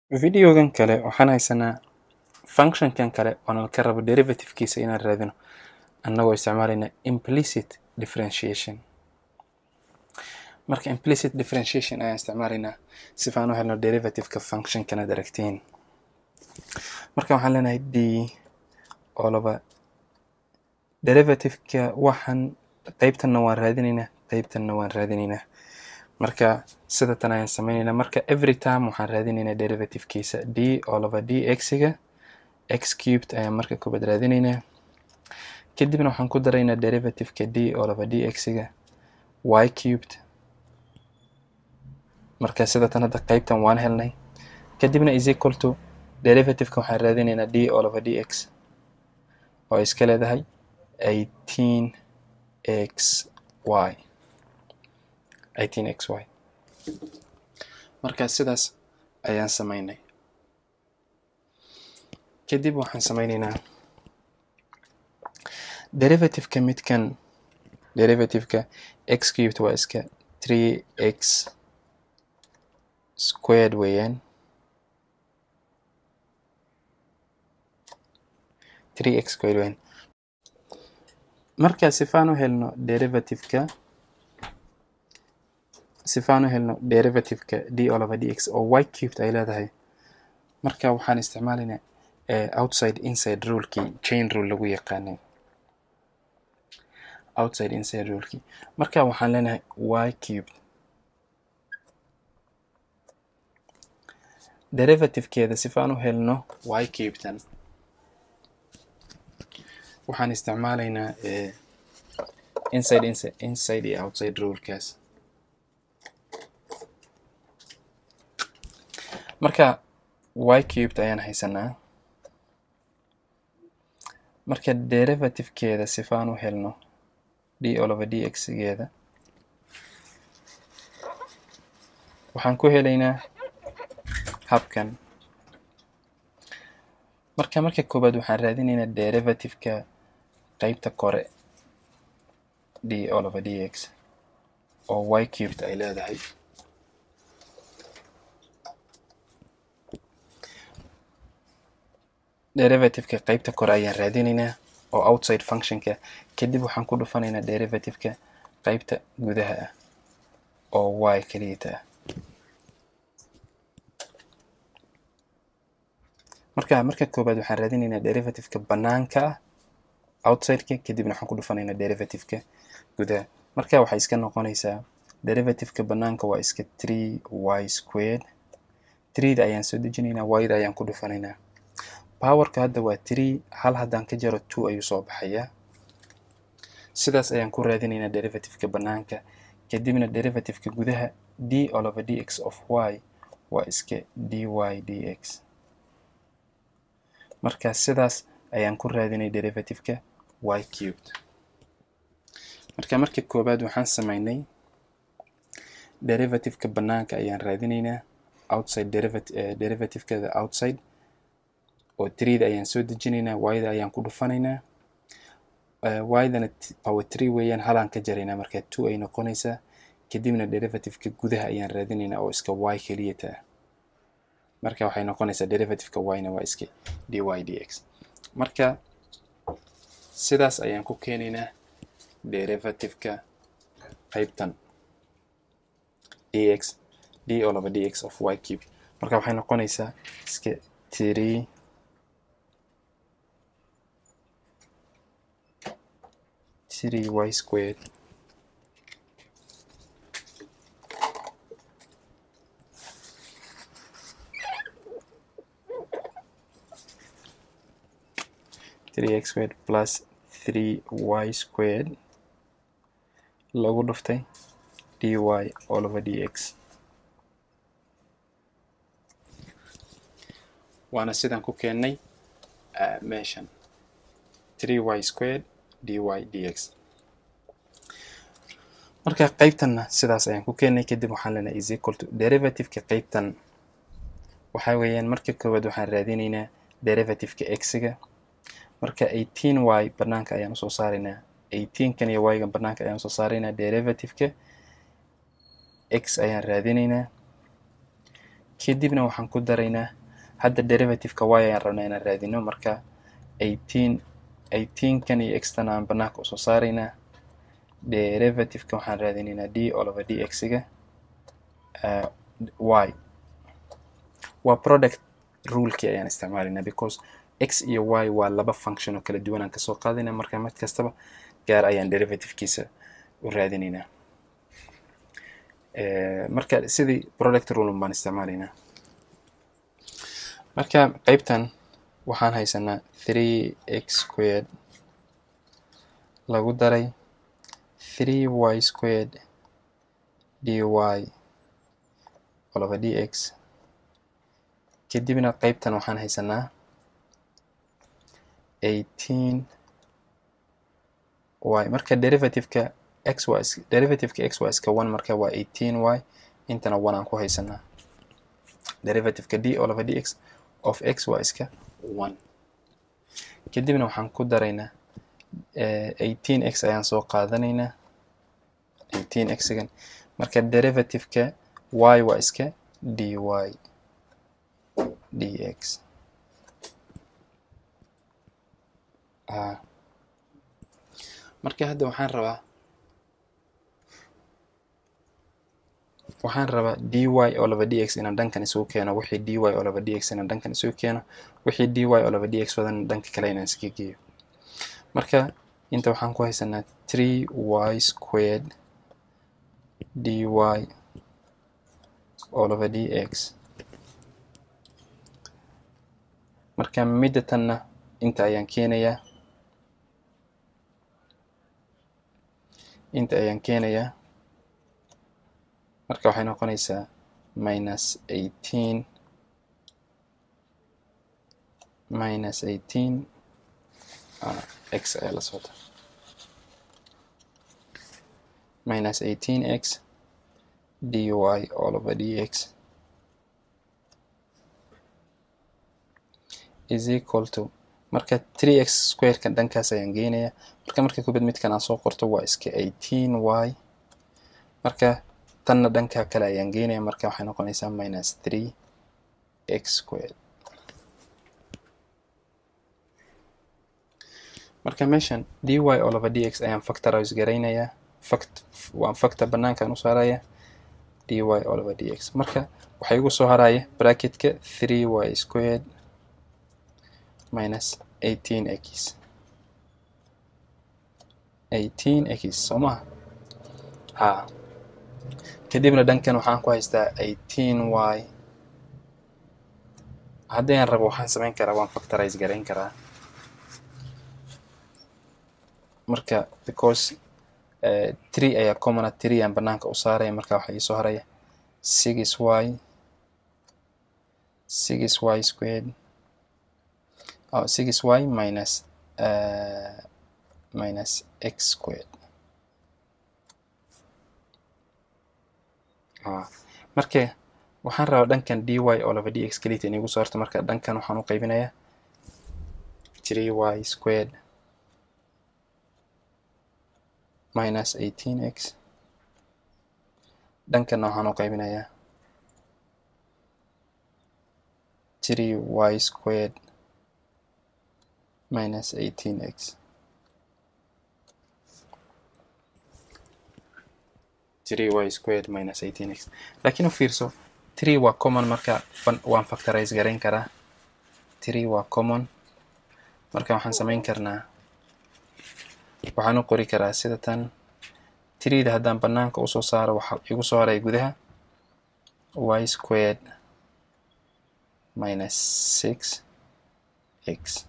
videogan kale waxaan haysanaa functionkan kale oo nalka rabo derivativekiisa inaan raadino annagoo isticmaalayna implicit differentiation marka implicit differentiation ayaan isticmaalaynaa sifaan u helno derivativeka functionkan aad aragtiin marka waxaan leenahay d olaba derivativeka waxaan qeybtanna waan raadinaynaa qeybtanna waan raadinaynaa marka sida tan ayaan sameynaynaa marka every time waxaan raadinaynaa derivativekiisa d oo laba d x-ga x cubed ayaan marka koobaad raadinaynaa kadibna waxaan ku daraynaa derivativeka d oo laba d x-ga y cubed marka sida tan hadda qeybtan waan helnay kadibna is equal to derivativeka waxaan raadinaynaa d oo laba d x oo iska leedahay eighteen x y eighteen x y marka sidaas ayaan sameynay kadib waxaan sameynaynaa derivativeka midkan derivativeka x cubed waa iska three x squared weeyaan three x squared weeyaan marka sifaan u helno derivativeka sifaan u helno derivativeka d oo laba d x oo y cubed ay leedahay marka waxaan isticmaalaynaa outside inside rulekii chain rule lagu yaqaanay outside inside rulekii marka waxaan leenahay y cubed derivativekeeda sifaan u helno y cubtan waxaan isticmaalaynaa inside inside inside iyo outside rulekaas marka y cubed ayaan haysanaa marka derivativekeeda sifaan u helno d oo laba d x-geeda waxaan ku helaynaa habkan marka marka koobaad waxaan raadinaynaa derivativeka qeybta kore d oo laba d x oo y cubed ay leedahay derivativeka qeybta kore ayaan raadinaynaa oo outside functionka kadib waxaan ku dhufanaynaa derivativeka qeybta gudaha ah oo y keliyata ah marka marka koobaad waxaan raadinaynaa derivativeka banaanka ah outsideka kadibna waxaan ku dhufanaynaa derivativeka gudaha marka waxay iska noqonaysaa derivativeka banaanka waa iska three y squared threeda ayaan soo dejinaynaa y-da ayaan ku dhufanaynaa powerka hadda waa three hal haddaan ka jaro two ayuu soo baxayaa sidaas ayaan ku raadinaynaa derivativeka banaanka kadibna derivativeka gudaha d oo laba d x of y waa iska d y d x marka sidaas ayaan ku raadinay derivativeka y cubed marka marka koobaad waxaan sameynay derivativeka banaanka ayaan raadinaynaa outside derivativekeda outside oo threeda ayaan soo dejinaynaa y-da ayaan ku dhufanaynaa y-dana power three weeyaan halaan ka jaraynaa marka two ay noqonaysaa kadibna derivativeka gudaha ayaan raadinaynaa oo iska y keliyata ah marka waxay noqonaysaa derivativeka y-na waa iska d y d x marka sidaas ayaan ku keenaynaa derivativeka qeybtan d x d oo laba d x of y cube marka waxay noqonaysaa iska three three y squared three x squared plus three y squared lagu dhuftay dy all over dx waana sidaan ku keennay meeshan three y squared dy dx marka qeybtanna sidaas ayaan ku keennay kadib waxaan leenahay is equal to derivativeka qeybtan waxaa weeyaan marka koowaad waxaan raadinaynaa derivativeka x-ga marka eighteen y banaanka ayaan usoo saaraynaa eighteenkan iyo y-gan banaanka ayaan usoo saaraynaa derivativeka x ayaan raadinaynaa kadibna waxaan ku daraynaa hadda derivativeka y ayaan rabnaa inaan raadino marka eighteen eighteenkan iyo xtan aan banaanka usoo saaraynaa derivativeka waxaan raadinaynaa d olova d x-ga y waa product rulekii ayaan isticmaalaynaa because x iyo y waa laba function oo kala duwan aan kasoo qaadayna marka mid kastaba gaar ayaan derivativekiisa u raadinaynaa marka sidii product rulun baan isticmaalaynaa marka qeybtan waxaan haysanaa three x squared lagu daray three y squared dy olova d x kadibna qeybtan waxaan haysanaa eighteen y marka derivativeka x waa is derivativeka x waa iska one marka waa eighteen y intana one aan ku haysanaa derivativeka d olova d x of x waa iska one kadibna waxaan ku daraynaa eighteen x ayaan soo qaadanaynaa eighteen x-gan marka derivativeka y waa iska dy dx marka hadda waxaan rabaa waxaan rabaa dy olova dx inaan dhankan isugu keeno wixii dy olova dx inaan dhankan isugu keeno wixii dy olova dx wadan dhanka kale inaan iska geeyo marka inta waxaan ku haysanaa three y squared dy olova dx marka midda tanna inta ayaan keenayaa inta ayaan keenayaa marka waxay noqonaysaa minus eighteen minus eighteen x ayaa la socda minus eighteen x dy all over dx is equal to marka three x squarekan dhankaas ayaan geenayaa marka marka kubad midkan aan soo qorto waa iska eighteen y marka tanna dhanka kale ayaan geenaya marka waxay noqonaysaa minus three x squared marka meeshan dy olova dx ayaan factorize garaynayaa fact waan factor banaankaan u saaraya dy olova dx marka waxaa igu soo haraya bracketka three y squared minus eighteen x eighteen x soo maha ha kadibna dhankan waxaan ku haystaa eighteen y haddii aan rabo waxaan samayn karaa waan factorize garayn karaa marka because uh, three ayaa commona three aan banaanka u saaraya marka waxaa iisoo haraya six y six y squared oh, six y minus uh, minus x squared ah. marka waxaan rabaa dhankan dy olova dx kelita in igu soo harto marka dhankan waxaan u qaybinayaa three y squared minus eighteen x dhankanna waxaan u qaybinayaa three y squared minus eighteen x three y squared minus eighteen x laakiin u fiirso three waa common marka waan factorize garayn karaa three waa common marka waxaan samayn karnaa waxaan u qori karaa sida tan treeda haddaan banaanka usoo saaro waxa igu soo haraya gudaha y squared minus six x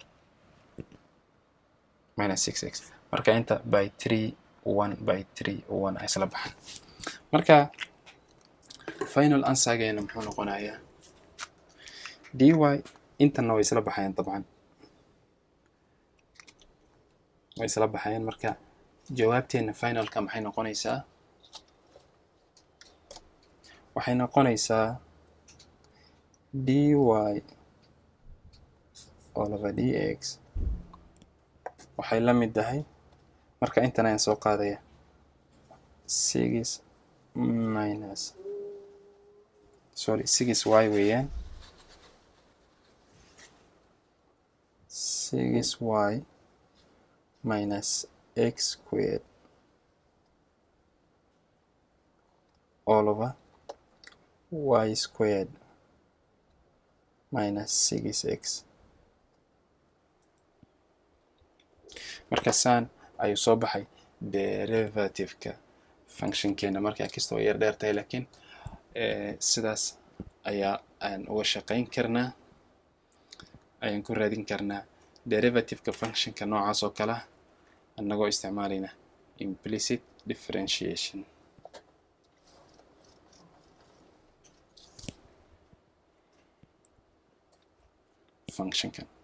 minus six x marka inta by three one by three one isla baxan marka final answergeena muxuu noqonayaa dy intana way isla baxayaan dabcan way isla baxayaan marka jawaabteena finalka maxay noqonaysaa waxay noqonaysaa dy olova dx waxay la mid tahay marka intan ayaan soo qaadaya six minus sorry six y weeyaan six y minus x squared all over y squared minus six x markaasaan ayuu soo baxay derivativeka functionkeena markaa kastoo yar dheer tahay laakiin sidaas ayaa aan uga shaqayn karnaa ayaan ku raadin karnaa derivativeka functionka noocaas oo kale ah annagoo isticmaalayna implicit differentiation functionkan